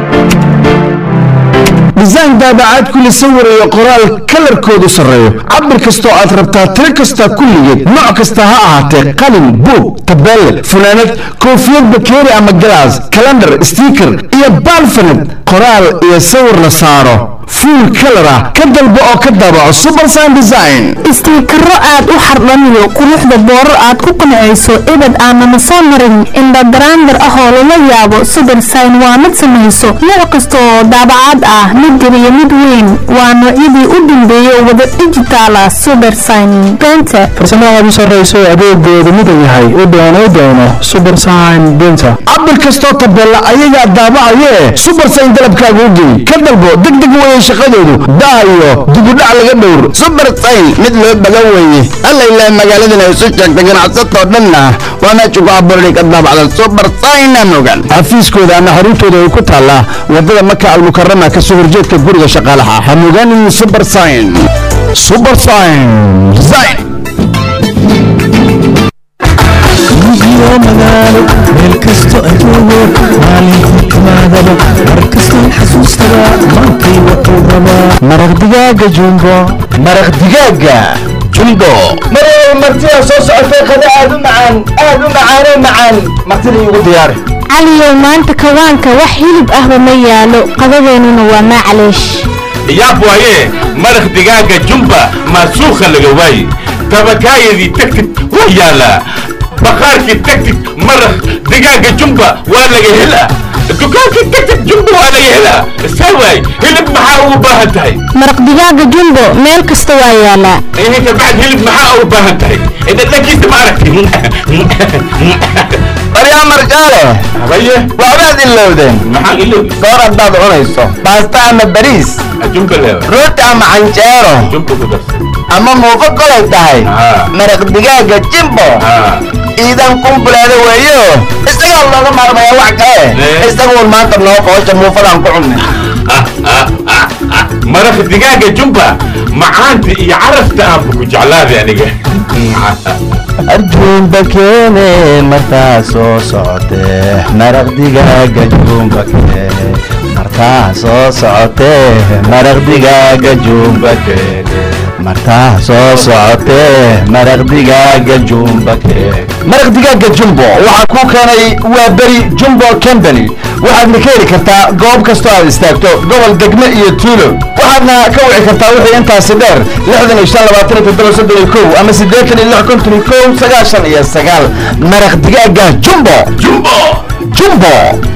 design daabacaad kule sawir iyo qoraal kalarkoodu sarreeyo cabir kastoo aad rabtaa tiro kasta kulligeed nooc kasta ha ahaatee qalin buug tabeelle funaanad koofiyad bakeeri ama galaas kalandhar stiiker iyo baalfanad qoraal iyo sawir la saaro fuul kalar ah ka dalbo oo ka daabaco subersign design istiikaro aad u xardhaniyo quruxda boorar aad ku qancayso ebed aanana soo marin indhadaraandar ah oo lala yaabo subersign waa mid samayso nooc kasta oo daabacaad ah mid yar iyo mid weyn waa noocyadii u dambeeyay wada dijitaala subersign benter farsamada aad u sarrayso adeegoodu midan yahay u doono u doono subersign benter cabir kastoo tabeella ayagaa daabacayee subersign dalabkaaga u geey ka dalbo degdeg weeye shaqadoodu daa iyo dibudhac laga dhowr subersign mid loo bagan weeye alla ilaa magaaladan ay isu sheegta ganacsatoo dhanna waa meesha ku abuurday ka daabacda subersign mogan xafiiskooda ama xaruntooda ay ku taallaa wadada maka almukarama kasoo horjeedka guriga shaqaalaha ha mogaanin subersign subersign design iyo magaalo meel kasto adoogo maalintii timaadaba mar kasto xasuustaba maantay wuxuu rabaa maraq digaaga jumbo maraq digaaga jumbo marway martida soo socotay qada aad u macaan aad u macaanoo macaan martida iigu diyaari caliyow maanta kawaanka wax hilib ahba ma yaalo qadadeennuna waa macleesh yaab waaye maraq digaaga jumba maasuukha laga waaye tabakaayadii tagtid waa yaalaa baqaarkii tagtid maraq digaaga jumba waa laga helaa dukaankii tagtid jumba waa laga helaa saa waay hilib maxaa ugu baahan tahay maraq digaaga jumbo meel kasta waa yaalaa ihinka bacd hilib maxaa ugu baahan tahay dhadhankiisa ma aragti baryaa marjaale habaye waxbaad ilowdeen maxaa ilowdi soor haddaad cunayso baasta ama bariis jumba leewa rooti ama canjeero jumba ku darsan ama muufo kolay tahay maraq digaaga jimbo iidan kumbuleeda weeyo isagaa looga maarmaya wax kale isaguun maanta noo qoosha muufadaan ku cunnay maraq digaaga jumba macaanta iyo carafta aanba ku jeclaaday aniga arjuumba keene martaa soo socotee maraq digaaga juumba keene martaa soo socotee maraq digaaga juumba keene martaa soo socotee maraq digaaga juumba keene maraq digaaga jumbo waxaa kuu keenay waa beri jumbo company waxaadna ka heli kartaa goob kastoo aad istaagto gobol degme iyo tuulo waxaadna ka wici kartaa wixii intaasi dheer lixdan iyo shan labaatan iyo toddoba soddon iyo kow ama siddeetan iyo lix konton iyo kow sagaashan iyo sagaal maraq digaaga jumbo jumbo jumbo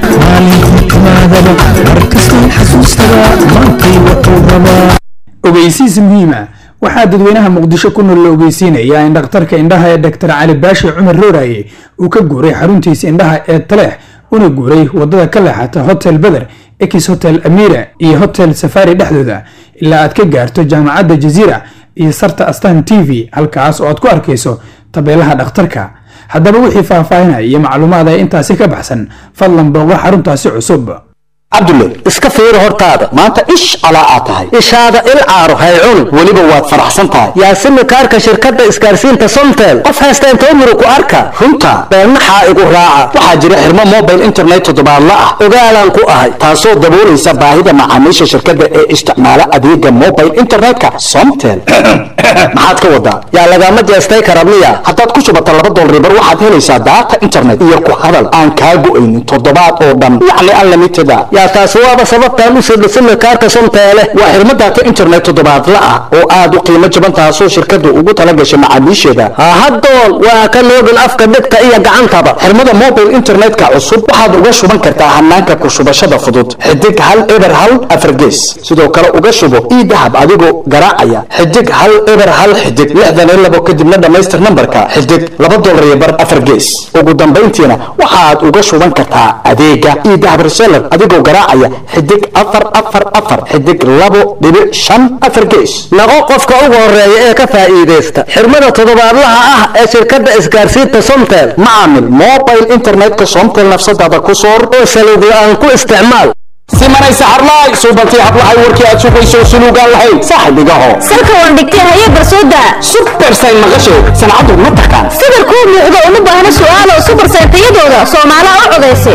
ogeysiis muhiima waxaa dadweynaha muqdisho ku nool la ogeysiinayaa in dhakhtarka indhaha ee dr cali baashi cumar rooraye uu ka guuray xaruntiisa indhaha ee taleex una guuray wadada ka leexata hotel beder ex hotel amira iyo hotel safari dhexdooda ilaa aad ka gaarto jaamacadda jaziira iyo sarta astan t v halkaas oo aad ku arkayso tabeelaha dhakhtarka haddaba wixii faahfaahinaya iyo macluumaad ay intaasi ka baxsan fadlan booqo xaruntaasi cusub cabdulle iska fiiri hortaada maanta ish calaa aad tahay ishaada il caaro hay cun weliba waad faraxsan tahay yaasimi kaarka shirkadda isgaarsiinta somtel qof haysta inta umru ku arka runta beennaxaa igu raaca waxaa jira xirmo mobile internet toddobaadla ah ogaalaan ku ahay taasoo daboolaysa baahida macaamiisha shirkadda ee isticmaala adeega mobile internetka somtel maxaad ka wadaa yaa lagama jeestay karabniya haddaad ku shubata laba dolar bar waxaad helaysaa daata internet iyo ku hadal aan kaa go'aynin toddobaad oo dhan yacni unlimited ah yaa taasi waaba sababtaan u sirdhisina kaarka somteele waa xirmo daata internet toddobaadla ah oo aad u qiimo jaban taasoo shirkaddu ugu talagashay macaamiisheeda hahadoon waa ka noogin afka dhegta iyo gacantaba xirmada mobile internetka cusub waxaad uga shuban kartaa hanaanka ku shubashada fudud xidig hal eber hal afargees sidoo kale uga shubo ii dahab adigoo garaacaya xidig hal eber hal xidig lixdan iyo labo kadibna dhammaystir nambarka xidig laba dolar iyo bar afar gees ugu dambayntiina waxaad uga shuban kartaa adeega ii dahab reseller adigoo garaacaya xidig afar afar afar xidig labo dhibic shan afar gees naqo qofka ugu horeeya ee ka faa'iidaysta xirmada toddobaadlaha ah ee shirkadda isgaarsiinta somtel macaamil mobile internetka somtel nafsadaada ku soor oo saluug la-aan ku isticmaal simanaysa harlaay suubantii hablahay warkii aad sugayso suluugaan lahayn saaxibigaho salka waan dhigtay haye barsooda supersayn maqasho sancadu ma taqaan sida kuu muuqda uma baahna su'aalo subarsayntayadooda soomaalaha u codaysay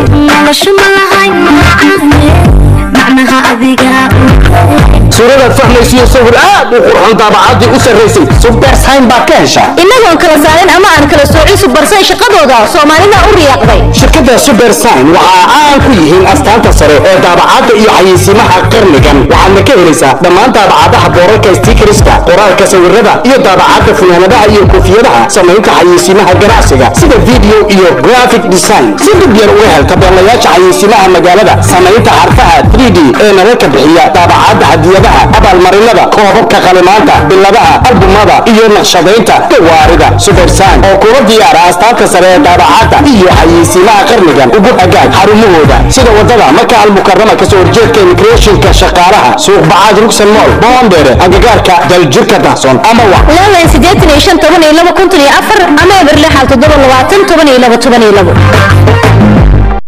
suuradaad fahmaysiyo sawir aad u qurxoon daabacaddii u sarraysay supersayn baad ka heshaa innagoon kala saarin ama aan kala soocin subarsay shaqadooda soomaalida u riyaaqday shirkadda supersign waxa caan ku yihiin astaanta sare ee daabacadda iyo xayeysiimaha qarnigan waxaadna ka helaysaa dhammaan daabacadaha boorarka stiikariska qoraalka sawirada iyo daabacadda funaanadaha iyo koofiyadaha samaynta xayeysiimaha ganacsiga sida video iyo graphic design si dhib yar uga hel tabeelayaasha xayeysiimaha magaalada samaynta xarfaha 3d ee nalalka bixiya daabacadda hadiyadaha abaalmarinada koobabka qalimaanta biladaha albumada iyo naqshadaynta gawaarida supersign oo kula diyaara astaanta sare ee daabacadda iyo xayeysiimaha qarnigan ugu hagaag xarumahooda sida wadada maka almukarama kasoo horjeedka immigrationka shaqaalaha suuq bacaad rugsan mool boondheere agagaarka daljirka dahsoon ama wa leelan siddeetan iyo shan toban iyo laba konton iyo afar ama eber lixal toddoba labaatan toban iyo laba toban iyo labo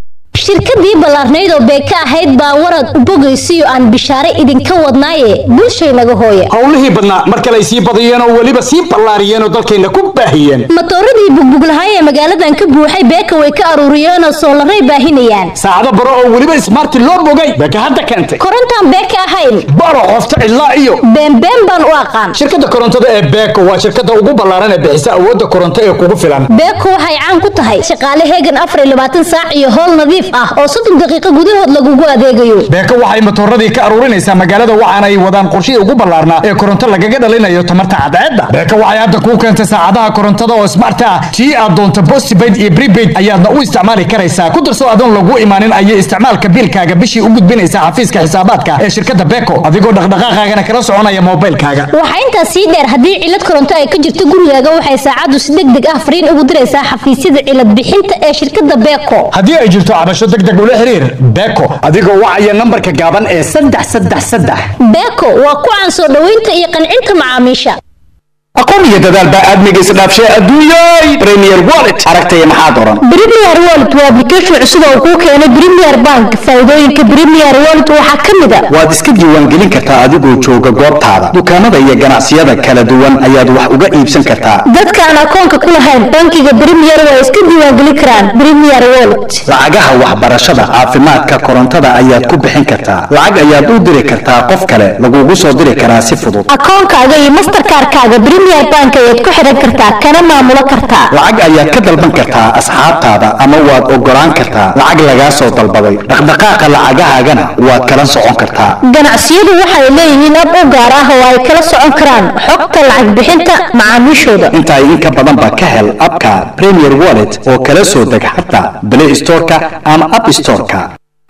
shirkadii ballaarnayd oo beeka ahayd baa warad u bogaysiyo aan bishaare idinka wadnaaye bulshaynaga hooya howlihii badnaa mar kale ay sii badiyeen oo weliba sii ballaariyeen oo dalkayna ku baahiyeen matooradii bugbuglahaay ee magaaladan ka buuxay beeka way ka aruuriyeenoo soolaray baahinayaan saacado baro oo weliba ismaarti loo bogay beeka hadda keentay korontaan beeka ahayn baro qofta cidlaa iyo beenbeen baan u aqaan shirkadda korontada ee beeko waa shirkadda ugu ballaaran ee bixisa awoodda koronto ee kugu filan beeko waxay caan ku tahay shaqaale heegan afar iyo labaatan saac iyo howl nadiif ah oo soddon daqiiqo gudahood lagugu adeegayo beeko waxay matooradii ka aruurinaysaa magaalada waxaana ay wadaan qorshihii ugu ballaarnaa ee koronto lagaga dhalinayo tamarta cadceedda beeko waxay hadda kuu keentay saacadaha korontada oo smart ah tii aad doonto postpaid iyo prepaid ayaadna u isticmaali karaysaa ku darso adoon lagu imaanin ayay isticmaalka biilkaaga bishii u gudbinaysaa xafiiska xisaabaadka ee shirkadda beeko adigoo dhaqdhaqaaqaagana kala soconaya moobilkaaga waxaa intaas sii dheer haddii cilad koronto ay ka jirto gurigaaga waxay saacaddu si deg deg ah fariin ugu diraysaa xafiisyada cilad bixinta ee shirkadda beeko haddii ay jirto cabasho deg deg ula xiriir beeko adigoo wacaya nambarka gaaban ee saddex saddex saddex beeko waa ku caan soo dhoweynta iyo qancinta macaamiisha aqoon iyo dadaal baa aadmiga isdhaafshay adduunyay premier wallet aragtaya maxaad oran Premier Wallet waa application cusub oo kuu keenay Premier Bank. Faa'iidooyinka Premier Wallet waxaa ka mid ah waad iska diiwaangelin kartaa adigoo jooga goobtaada dukaamada iyo ganacsiyada kala duwan ayaad wax uga iibsan kartaa dadka aan akoonka ku lahayn bankiga Premier waa iska diiwaangelin karaan Premier Wallet. lacagaha waxbarashada caafimaadka korontada ayaad ku bixin kartaa lacag ayaad u diri kartaa qof kale lagugu soo diri karaa si fudud Akoonkaaga iyo Mastercard-kaaga Premier Bank ayaad ku xiran kartaa kana maamulo kartaa. lacag ayaad ka dalban kartaa asxaabtaada ama waad ogolaan kartaa lacag lagaa soo dalbaday dhaqdhaqaaqa lacagahaagana waad kala socon kartaa Ganacsiyadu waxay leeyihiin ab u gaar ah oo ay kala socon karaan xogta lacag bixinta macaamiishooda. intaa in ka badan ba ka hel abka premier wallet oo kala soo deg xataa play storeka ama app storeka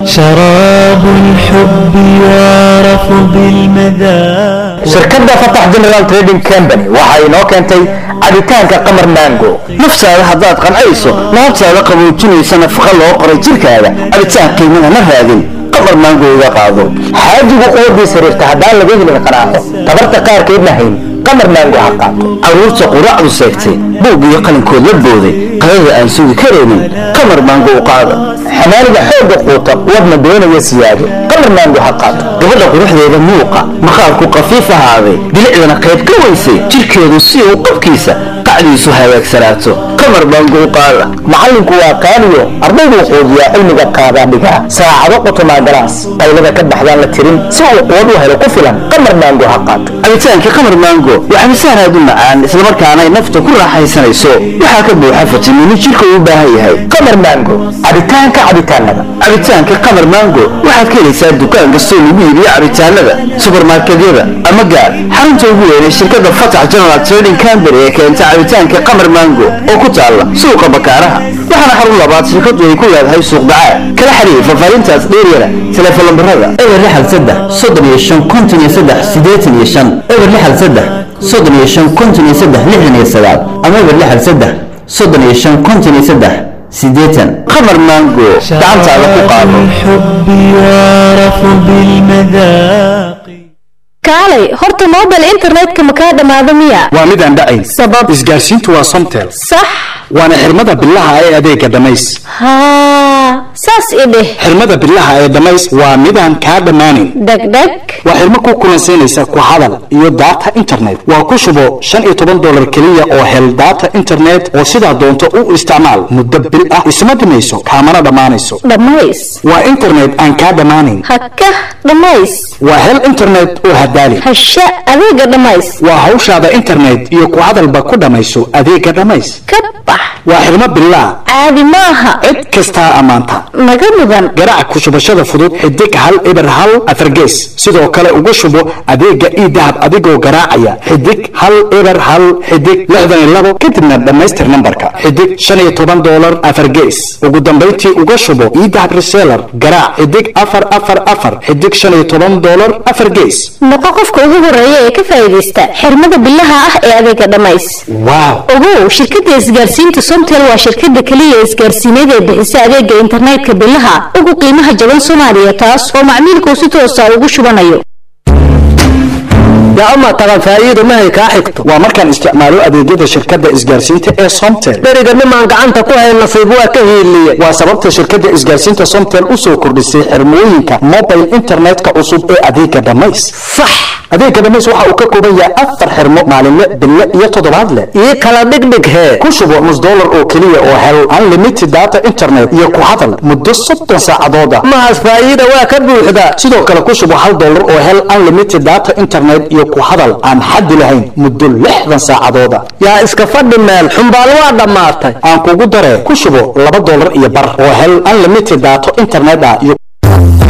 شراب الحب يعرف بالمذاق shirkadda fatax general trading company waxa inoo keentay cabitaanka qamar mango naftaada haddaad qancayso laabtaada qaboojinaysa nafaqa loo qoray jirkaada cabitaan qiimana ma raadin qamar mango iga qaado xaajigu quwadii sariirta haddaan laga helin qanaaco tabarta qaarkeedna hayn qamar mango ha qaato caruurta quraacdu seegtay buug iyo qalinkood la booday qadada aan sugi karaynin qamar mango u qaada xamaaliga xoogga quuta wadna doonaya siyaado qamar mango ha qaato gabadha quruxdeeda muuqa maqaarku qafiif ahaaday bilicdana qayb ka weysay jirkeedu si uu qabkiisa qacdiisu hagaagsanaato qamar mango u qaada macallinku waa qaaliyo ardayduu quudiyaa cilmiga qaadaa dhigaa saacado qotomaa galaas qaylada ka baxdaan la tirin si uu quwad u helo ku filan qamar mango ha qaato cabitaanka qamar mango waa cabitaan aad u macaan islamarkaana ay nafta ku raaxaysanayso waxaa ka buuxa fitamiino jirka uu u baahan yahay qamar mango cabitaanka cabitaanada cabitaanka qamar mango waxaad ka helaysaa dukaan kastoo lagu iibiyo cabitaanada subarmarketyada ama gaar xarunta ugu weynay shirkadda fatax general trading company ee keenta cabitaanka qamar mango oo ku taalla suuqa bakaaraha waxaana xarun labaad shirkadu ay ku leedahay suuq bacaad kala xiriir fafaarintaas dheeryana telefoon lambarada eber lixal saddex soddon iyo shan konton iyo saddex siddeetan iyo shan eber lixal saddex soddon iyo shan konton iyo saddex lixdan iyo sagaal ama eber lixal saddex soddon iyo shan konton iyo saddex siddeetan qamar mango gacantaada ku qaado الحب يعرف بالمذاق Kaalay, horta mobile internetka ma kaa dhamaado miya? waa mid aan dhacayn Sabab isgaarsiintu waa somtel sax waana xirmada bilaha ee adeega dhamays haa saas i dheh xirmada bilaha ee dhamays waa midaan kaa dhammaanin dhegdheg waa xirmo ku kulansiinaysa ku hadal iyo data internet waa ku shubo shan iyo toban dolar keliya oo hel data internet oo sidaa doonto u isticmaal muddo bil ah isma dhimayso kaamana dhammaanayso dhammays waa internet aan kaa dhammaanin haka dhammays waa hel internet oo hadaali hasha adeega dhammays waa hawshaada internet iyo ku hadalba ku dhammayso adeega dhamays ka bax waa xirmo bilaa caadi maaha cid kastaa ammaanta naga mudan garaac ku shubashada fudud xidig hal eber hal afargees sidoo kale uga shubo adeega ii dahab adigoo garaacaya xidig hal eber hal xidig lixdan iyo labo kadibna dhammaystir nambarka xidig shan iyo toban doolar afargees ugu dambayntii uga shubo ii dahab reseller garaac xidig afar afar afar xidig shan iyo toban doolar afar gees noqo qofka ugu horeeya ee ka faa'iidaysta xirmada bilaha ah ee adeega dhammays waaw ogow shirkadda isgaarsiinta somtel waa shirkadda keliya ee isgaarsiineed ee bixisa adeega internetka bilaha ugu qiimaha jaban soomaaliya taas oo macmiilku si toosa ugu shubanayo yaa ama tagan faa'iido mahay kaa xigto waa markaan isticmaalo adeegyada shirkadda isgaarsiinta ee somtel beriga nimaan gacanta ku hayn nasiib waa ka hiiliye waa sababta shirkadda isgaarsiinta somtel u soo kordhisay xirmooyinka mobile internetka cusub ee adeega dhamays sax adeega dhamays waxa uu ka kooban yahay afar xirmo maalinle bille iyo toddobaadle ii kala dhigdhig hee ku shubo nus dollar oo keliya oo hel unlimited data internet iyo ku hadal muddo soddon saacadood ah mahas faa'iida waa ka buuxda sidoo kale ku shubo hal dollar oo hel unlimited data internet iyo ku hadal aan xaddi lahayn muddo lixdan saacadood ah yaa iska fadhi meel xumbaal waa dhammaatay aan kugu daree ku shubo laba dollar iyo bar oo hel unlimited data internet ah iyo